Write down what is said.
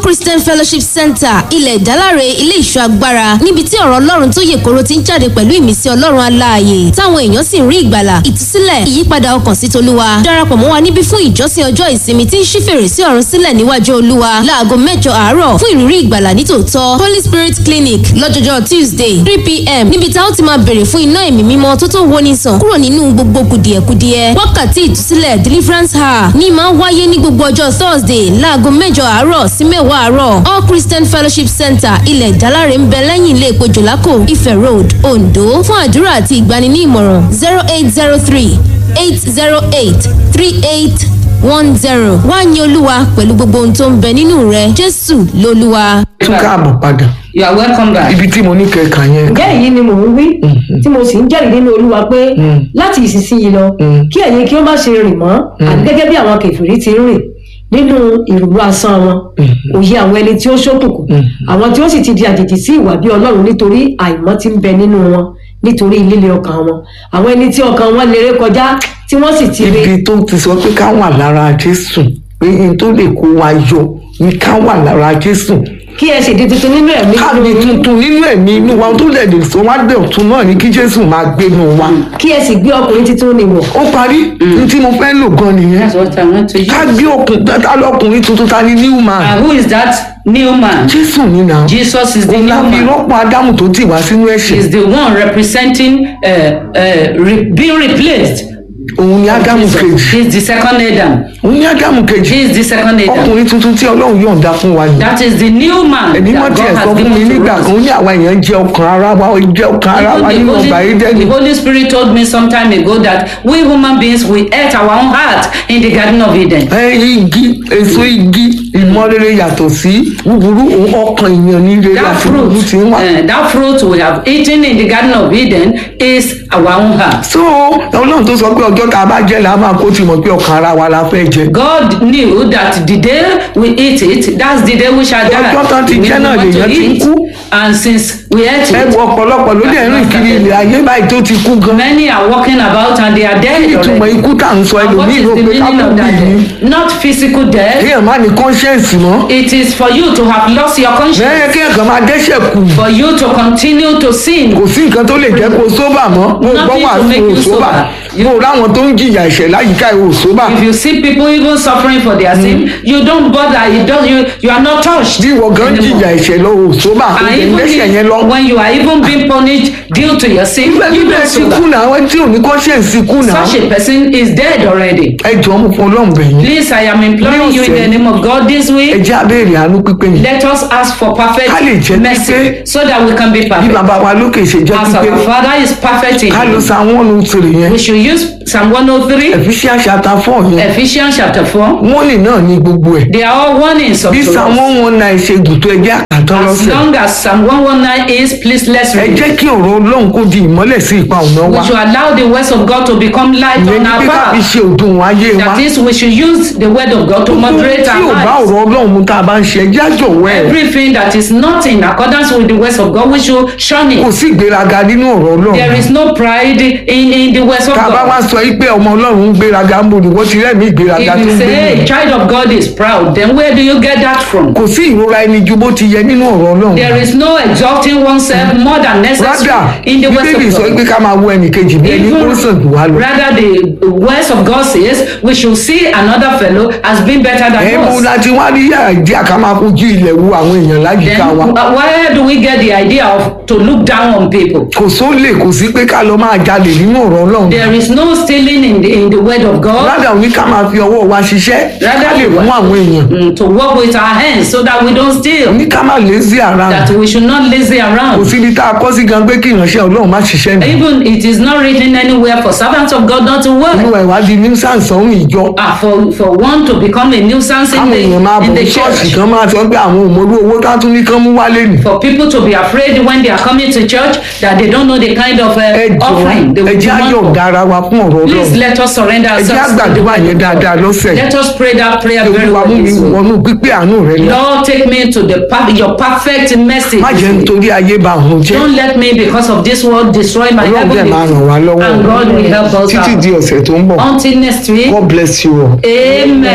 christian fellowship center ilẹ̀ ìdálárè ilé ìṣọ́ agbára níbi tí ọ̀rọ̀ ọlọ́run tó yè koro ti ń jáde pẹ̀lú ìmísí ọlọ́run aláàyè táwọn èèyàn sì ń rí ìgbàlà ìtúsílẹ̀ ìyípadà ọkàn sí tolúwa darapọ̀ mọ́ wa níbí fún ìjọsìn ọjọ́ ìsinmi tí ń ṣí fèrèsé ọ̀run sílẹ̀ níwájú olúwa láago mẹ́jọ àárọ̀ fún ìrírí ìgbàlà nítòótọ́ holy spirit clinic lọ́jọ́jọ́ tuesday three pm níbi tá ó ti máa bèrè fún iná ẹ̀mí mímọ́ tó tó woni sàn kúrò nínú gbogbo kùdìẹ̀kudiẹ wákàtí ìtúsílẹ̀ deliverance hour ní máa ń wáyé ní gbogbo ọjọ́ thursday láago mẹ́jọ àárọ̀ sí mẹ́wàá àárọ̀ all christian fellowship center ilẹ̀ ìdálárè ń bẹ lẹ́yìn ilé epo jòlákò ife road ondo fún àdúrà àti ìgbani ní ìmọ̀ràn zero eight zero three eight zero eight three eight one zero wá ní olúwa pẹ̀lú gbogbo ohun tó ń bẹ nínú rẹ jésù lolúwa. tún káàbọ̀ padà You are welcome back. ibi tí mo ní kẹ̀kà yẹn ǹjẹ́ èyí ni mò ń wí tí mo sì ń jẹ́rìí nínú olúwa pé láti ìsinsìnyí lọ kí ẹ̀yin kí ó má ṣe rìn mọ́ àti gẹ́gẹ́ bí àwọn kẹfìrí ti ń rìn nínú ìrùlú asán wọn òye àwọn ẹni tí ó ṣókùnkùn àwọn tí ó sì ti di àjèjì sí ìwà bí ọlọ́run nítorí àìmọ́ ti ń bẹ nínú wọn nítorí líle ọkàn wọn àwọn ẹni tí ọkàn wọn lérè kọjá tí wọ́n sì ti rí ibi tó ti sọ pé ká wà lára jésù pé n tó lè kó wa yọ ni ká wà lára jésù kí ẹ sì di tuntun nínú ẹ̀mí káàdì tuntun nínú ẹ̀mí inú wa tó lè lè sọ wá dé ọ̀tún náà ni kí jésù máa gbénu wa kí ẹ sì gbé ọkùnrin titun nìwọ̀ ó parí ní tí mo fẹ́ lò gan nìyẹn That's what I want to use. ká gbé ọkùnrin tá lọkùnrin tuntun ta ni new man And who is that new man? jésù ni nà Jesus is the òun new la fi man. rọ́pò ádámù tó tì wá sínú ẹ̀ṣẹ̀ Is the one representing uh, uh, re- being replaced. òun ni ádámù kejì He is the second Adam. òun ni ádámù kejì He is the second Adam. ọkùnrin tuntun tí ọlọ́run yọ̀ǹda fún wa yìí That is the new man ẹni mọ́ that tiẹ̀ God sọ has fún mi given nígbà to kan ó us. ní àwa èèyàn jẹ́ ọkàn ara wa ó jẹ́ ọkàn ara wa Even nínú the ọgbà Holy, Édẹ́nì the Holy Spirit told me some time ago that we human beings we ate our own heart in the Garden of Eden. ẹ igi èso igi ìmọ̀rere yàtọ̀ sí búburú òun ọkàn èèyàn ní rere That àti fruit, búburú ti ń wá. uh, that fruit we have eaten in the Garden of Eden is our own heart. so ọlọ́run tó sọ pé ọjọ́ tá a bá jẹ́ la máa kó ti mọ̀ pé ọkàn ara wa la fẹ́ jẹ. God knew that the day we eat it, that's the day we shall die. Ọjọ́ tán ti We jẹ́ náà want to lèèyàn ti ń eat. kú. And since we ate ẹ it, wo ọ̀pọ̀lọpọ̀ ló dẹ̀ rìn kiri ilẹ̀ ayé báyìí tó ti kú gan. many are walking about and they are dead ìtumọ̀ already. ikú tá à ń sọ And what ẹlòmíì is rò the pé ká meaning kú of that bí ní. death? Not physical death. kéèyàn má ní conscience mọ́. It is for you to have lost your conscience. lẹ́yìn kéèyàn kan máa dẹ́sẹ̀ kù. For you to continue to sin. kò sí nǹkan tó lè jẹ́ kó sóbà mọ́. mo gbọ́ Nothing wà to make fún you òṣóbà. sober. mo ráwọn tó ń jìyà ẹ̀ṣẹ̀ láyìíká ẹ̀ òṣóbà. If you see people even suffering for their sin, you don't bother. You don't. You, you are not touched. bí ìwọ gan anymore. jìyà ẹ̀ṣẹ̀ lọ òṣóbà kò And tẹ̀ ń even dẹ́sẹ̀ yẹn lọ. if, when you are even being punished due to your sin, Ibẹ̀ you bíbẹ̀ don't ti kú sober. náà ẹni tí ò ní conscience kú náà. Such a person is dead already. ẹ jọ mo fọ ọlọ́run bẹ̀ yín. Please, I am imploring you in the name of God this ẹ week. jẹ́ abéèrè àánú pípé yìí. Let us ask for perfect Ká lè jẹ́ mercy pípé. so that we can be bí perfect. bàbá wa lókè ṣe jẹ́ As pípé. our Father is perfect in ká ló Him, sa àwọn ọ̀nà òtèrè yẹn. we should use Psalm 103, Ephesians chapter four yẹn. Ephesians chapter 4. wọ́n lè náà ní gbogbo ẹ̀. They are all warnings of bí to Psalm us. one one nine ṣe gùn tó ẹjẹ́ àkàtọ́ As lọ́sẹ̀. long as Psalm 119 is, please let's ẹ read. jẹ́ kí ọ̀rọ̀ ọlọ́run kó di ìmọ́lẹ̀ sí ipa ọ̀nà wa. We should allow the words of God to become light ìyẹn on ní our pé ká fi path. ṣe òdùn ayé wa. That is, we should use the word of God to moderate tí ò our bá lives. ọ̀rọ̀ ọlọ́run mu tá a bá ń ṣe ẹjẹ́ àjọ̀wọ́ ẹ̀. Everything that is not in accordance with the words of God, we should shun kò it. sí ìgbéraga nínú ọ̀rọ̀ ọlọ́run. There is no pride in, in the words of tá a bá wá God. sọ yí pé ọmọ ọlọ́run ń gbéraga ń bò ní wọ́n ti rẹ́ẹ̀mí ìgbéraga If tó you ń gbé say nù. a child of God is proud, then where do you get that from? kò sí ìrora ẹni ju bó ti yẹ nínú ọ̀rọ̀ ọlọ́run. There is no exalting oneself more than rádà necessary in the words bíbélì of sọ God. pé ká máa wo ẹnì kejì bí ẹni kó sàn jù wá lọ. rather the words of God says we should see another fellow as being better than ẹ mú us. láti wá rí àìdí àká máa fojú ilẹ̀ wo àwọn èèyàn láyìíká Then wa. uh, where do we get the idea of to look down on people? kò sólè kò sí pé ká lọ máa jalè nínú ọ̀rọ̀ ọlọ́run. There is no stealing in the in the word of God. rádà òní ká máa fi ọwọ́ wa ṣiṣẹ́ ká Rather lè we fún àwọn èèyàn. mm, to work with our hands so that we don't steal. òní ká máa lazy ara That we should not lazy kò around. síbi tá a kọ́ sí gan pé kí ìránṣẹ́ ọlọ́run má ṣiṣẹ́ nù. Even it is not written anywhere for servants of God not to inú work. ìwádìí ní sàǹsàn ìjọ Ah, for for one to become a nuisance in káwọn èèyàn máa the bọ̀ in the ṣọ́ọ̀ṣì church. kan máa sọ pé àwọn òmòlú owó ká tún ní kán mú wálé nì. For people to be afraid when they are coming to church that they don't know the kind of ẹ uh, jọ̀ọ́ offering they ẹ will jẹ́ want ayọ̀ for. dára wa fún ọ̀rọ̀ Please ọlọ́run let us surrender ẹ jẹ́ ourselves to the àgbàdúrà word yẹn of dáadáa God. lọ́sẹ̀ Let us pray that prayer very olúwa well mú mi this week. wọnú pípé àánú rẹ lọ Lord, take me to the per- your perfect mercy. má jẹ́ nítorí ayé bá òun jẹ́ Don't let me, because of this world, destroy my ọlọ́run dẹ̀ máa ràn wá heavenly. lọ́wọ́ And God will help us títí out. di ọ̀sẹ̀ tó ń bọ̀ Until next week, God bless you all. Amen.